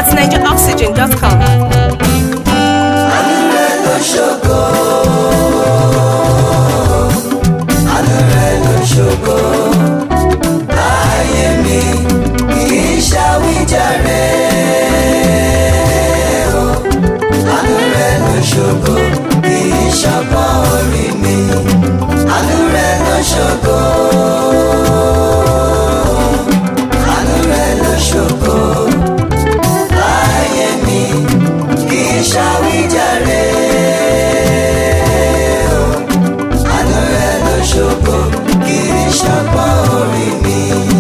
at nigeraoxygen.com. àánú rẹ̀ ló ṣògo àánú rẹ̀ ló ṣògo ayé mi kì í ṣàwíjàre o àánú rẹ̀ ló ṣògo kì í ṣọgbọ́n orí mi àánú rẹ̀ ló ṣògo àánú rẹ̀ ló ṣògo ayé mi kì í ṣàwíjàre o àánú rẹ̀ ló ṣògo kì í ṣọgbọ́n orí mi.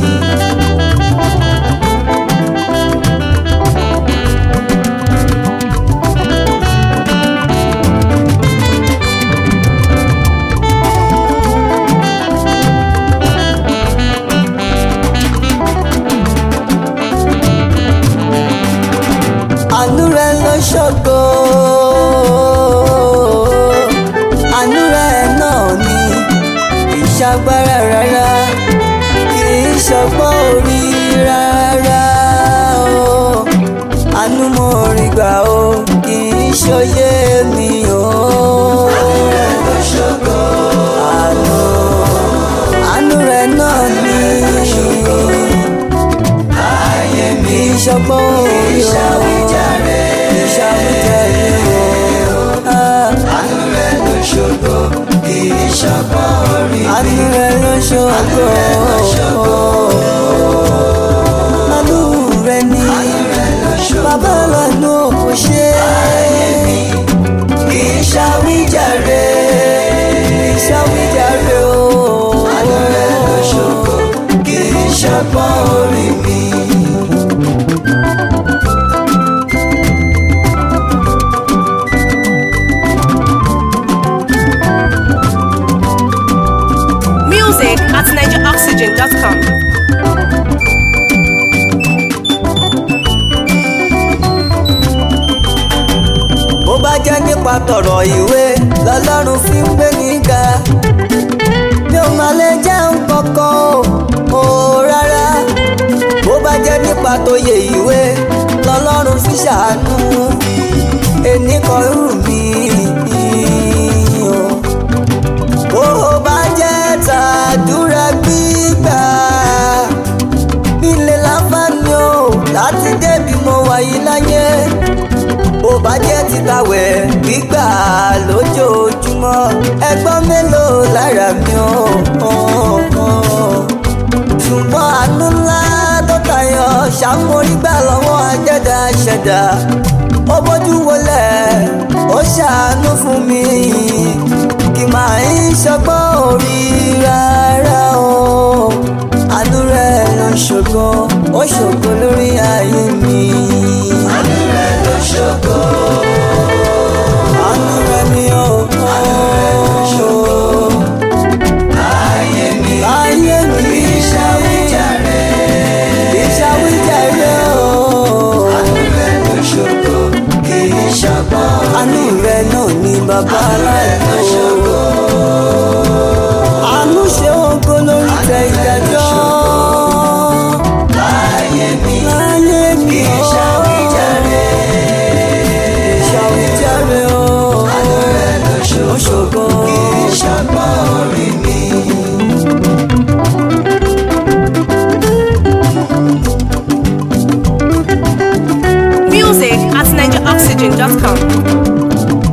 àánú rẹ ló ṣògo àánú rẹ náà ni kì í ṣagbára rárá kì í ṣọgbọ́n orí rárá o àánú mo rí gbà o kì í ṣòye mi o. àánú rẹ ló ṣògo àánú àánú rẹ náà ni ayé mi ìṣọgbọ́n orí o ìṣàwíjàre ìṣàwíjàre o. àánú rẹ ló ṣògo kì í ṣọgbọ́n orí mi. àánú rẹ ló ṣògo àánú rẹ ni bàbá lọ́nà kò ṣe. ayé mi kì í ṣàwíjàre ìṣàwíjàre o. àánú rẹ ló ṣògo kì í ṣọgbọ́n orí mi. Music at nigeraoxygen.com. bó bá jẹ́ nípa tọ̀rọ̀ ìwé lọ́lọ́run fi ń gbé níga mi ò máa lè jẹun kankan o ò rárá bó bá jẹ́ nípa tóye ìwé lọ́lọ́run fi ṣàánú ẹnì kan rù mí o bó bá jẹ́ tàdúrà gbígbà ilé láǹfààní o láti débi mo wáyé láyé bó bá jẹ́ títàwẹ̀ gbígbà lójoojúmọ́ ẹgbọ́n mélòó lára mi ò ṣùgbọ́n àánú ńlá tó tayọ ṣàmórígbà lọ́wọ́ ajẹ́dá ṣẹ̀dá ó bójú wọlé ó ṣàánú fún mi kì máa ń ṣọgbọ́n orí rárá o àánú rẹ̀ ló ń ṣògo ó ṣògo lórí ayé mi. àánú rẹ̀ ló ṣògo. àánú rẹ̀ ni ó àánú rẹ̀ ló ṣògo. ayé mi ayé mi ìṣàwíjàre ìṣàwíjàre o. àánú rẹ̀ ló ṣògo kì í ṣọgbọ́n. àánú rẹ̀ náà ni bàbá aláìsàn. àánú ṣe ògo lórí tẹ ìdájọ́. láyé mi láyé mi ó ṣàwíjàre ṣàwíjàre o. àánú rẹ̀ ló ṣògo kì í ṣọgbọ́n orí mi. Music at nigeraoxygen.com.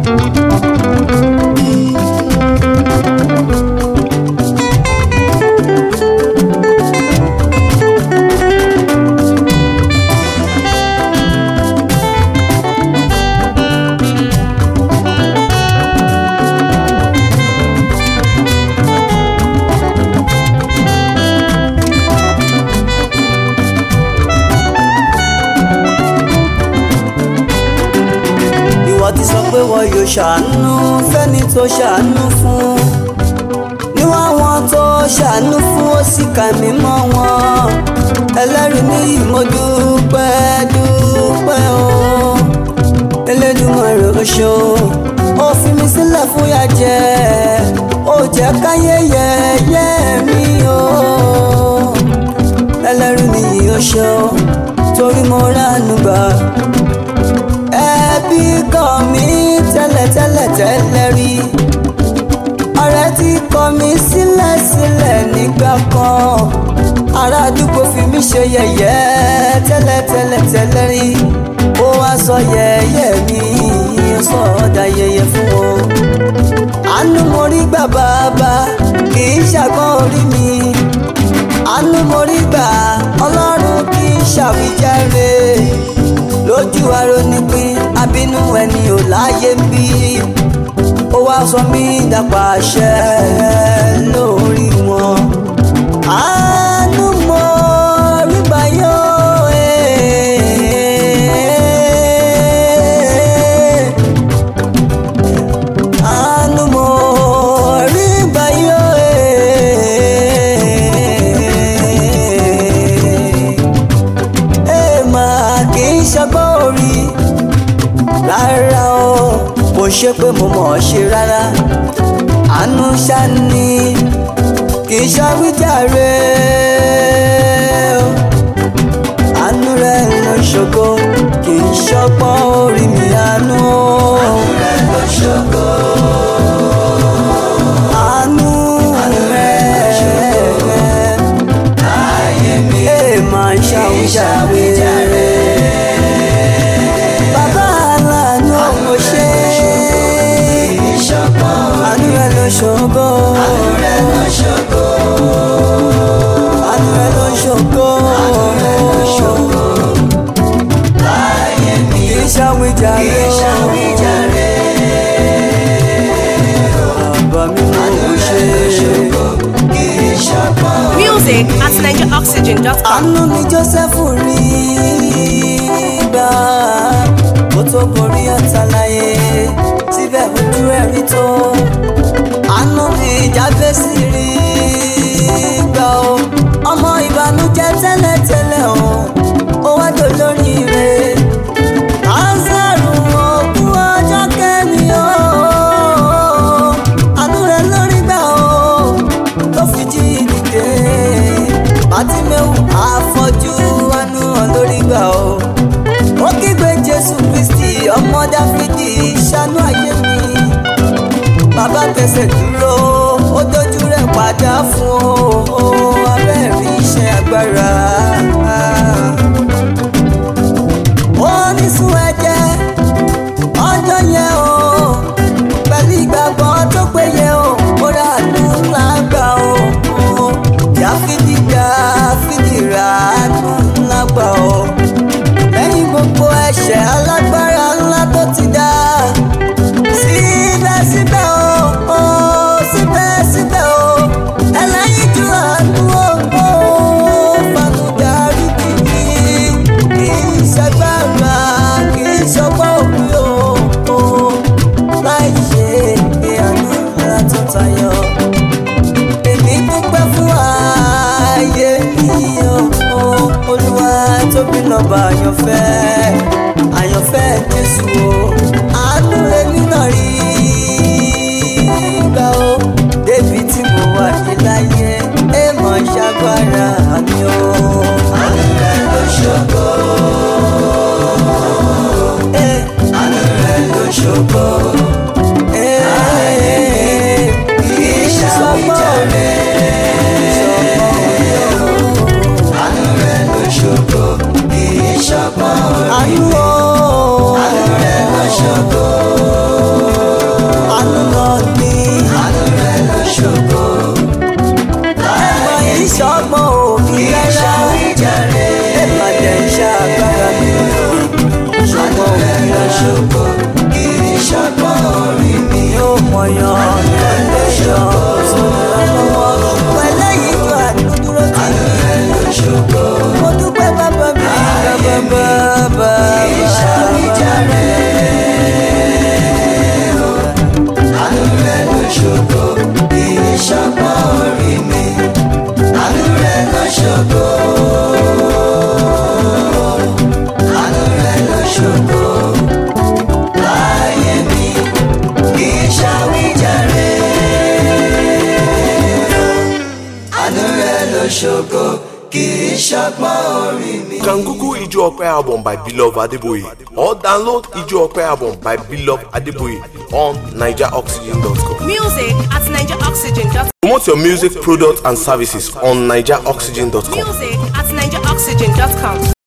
ìwọ ti sọ pé wọ́n yóò ṣàánú fẹ́ni tó ṣàánú fún níwọ̀n àwọn tó ṣàánú fún ó sì kà mí mọ́ wọn ẹlẹ́rìí ní ìmọ̀dúpẹ́ dúpẹ́ o Elédùmarè ó ṣó ó fi mi sílẹ̀ fún yà jẹ ó jẹ́ káyé yẹ̀yẹ́ mi o ẹlẹ́rìí ní ìyóṣó torí mo ránu gbà ẹbí kan mi tẹ́lẹ̀tẹ́lẹ̀ tẹ́lẹ̀ rí ọ̀rẹ́ tí kọ̀ mí sílẹ̀ sílẹ̀ nígbà kan ará àdúgbò fi mí ṣe yẹ̀yẹ́ tẹ́lẹ̀tẹ́lẹ̀ tẹ́lẹ̀ rí ó wá sọ yẹ̀yẹ́ mi ó sọ ọ̀dà yẹ̀yẹ́ fún o àánú mo rí gbà bàbá kì í ṣàgbọ́n orí mi àánú mo rí gbà ọlọ́run kì í ṣàwíjàre lójú arónípín abínú ẹni ò láyé ń bí ó wá sọ mí dàpàṣẹ lórí wọn àánú mo rí gbà yó eh. àánú mo rí gbà yó eh. ẹ máa kì í ṣọgbọ́n orí rárá o kò ṣe pé mo mọ̀ ọ́ ṣe rárá àánú ṣáni kì í ṣàwíjàre o àánú rẹ ló ṣògo kì í ṣọgbọ́n orí mi àánú o. àánú rẹ ló ṣògo. àánú rẹ ayé mi máa ń ṣàwíjàre. Bàbá aláàánú mo ṣe àánú rẹ ló ṣògo. àánú rẹ ló ṣògo. àánú rẹ ló ṣògo. àánú rẹ ló ṣògo. láyé mi kì í ṣàwíjàre. kì í ṣàwíjàre. bàbá mi mo ṣe. kì í ṣàpọ̀. Music at NigeriOxygen.com. àánú ni Jósẹ́fù rí gbà kó tó borí ọ̀tàláyé síbẹ̀ ojú ẹ̀ rí tó àánú ni Jábésì rí gbà ó ọmọ ìbànújẹ́ tẹ́lẹ̀tẹ́lẹ̀ o ó wá dolórí rẹ̀ Lásárù òkú ọjọ́ kẹ́mi o àánú rẹ̀ lórí gbà ó tó fi jí dìde bàtímẹ́wù àfọ́jú àánú hàn lórí gbà ó ó kígbe Jésù Kristi ọmọ Dáfídì ṣàánú ayé mi bàbá tẹsẹ̀ dúró ó dojú rẹ̀ padà fún o abẹ́rẹ́ iṣẹ́ agbára ó ní sún ẹ̀jẹ̀ ọjọ́ yẹn o pẹ̀lú ìgbàgbọ́ tó péye o mo ra àánú ńlá gbà o Dáfídì Dáfídì ra àánú ńlá gbà o lẹ́yìn gbogbo ẹ̀ṣẹ̀ alágbára ńlá tó ti dá síbẹ̀síbẹ̀ o o síbẹ̀síbẹ̀ o ẹlẹ́yinjú àánú o o fanu darí kìí kì í ṣagbára kì í ṣọgbọ́n òbí o o láì ṣe ìyànú ńlá tó tayọ èmi dúpẹ́ fún ààyè yìí o olúwa tóbi lọ́ba àyànfẹ́ àyànfẹ́ jésù o àánú èmi náà rí gbà ó débi tí mo wà ní láyé ẹ mọ̀ ṣàgbára mi o. àánú rẹ ló ṣògo. àánú rẹ ló ṣògo. kì í ṣàwíjàre. àánú rẹ ló ṣògo. kì í ṣọgbọ́n orí mi. àánú o. àánú rẹ ló ṣògo. àánú náà ní. àánú rẹ ló ṣògo. ẹ̀mọ ìṣọ́gbọ́n òbí rárá. ẹ̀mọ tẹ̀ ń ṣàgbára mi. ṣùgbọ́n òbí rárá. kì í ṣọgbọ́n orí mi. yóò mọ̀yán lẹ́lẹ́yọ̀ sọ̀rọ̀ lọ́wọ́. pẹ̀lẹ́ yìí tó àdúró tì mí. mo dúpẹ́ bàbá mi. bàbá bàbá bàbá. àánú rẹ̀ ló ṣògo kì í ṣọgbọ́n orí mi. àánú rẹ̀ ló ṣògo. àánú rẹ̀ ló ṣògo. láyé mi kì í ṣàwíjàre. àánú rẹ̀ ló ṣògo kì í ṣọgbọ́n orí mi. Kankuku Ijo Ope album by Beloved Adeboye or download Ijo Ope album by Beloved Adeboye on NigerOxygen.com. Music at NigerOxygen.com. Promote your music, products, and services on NigerOxygen.com. Music at NigerOxygen.com.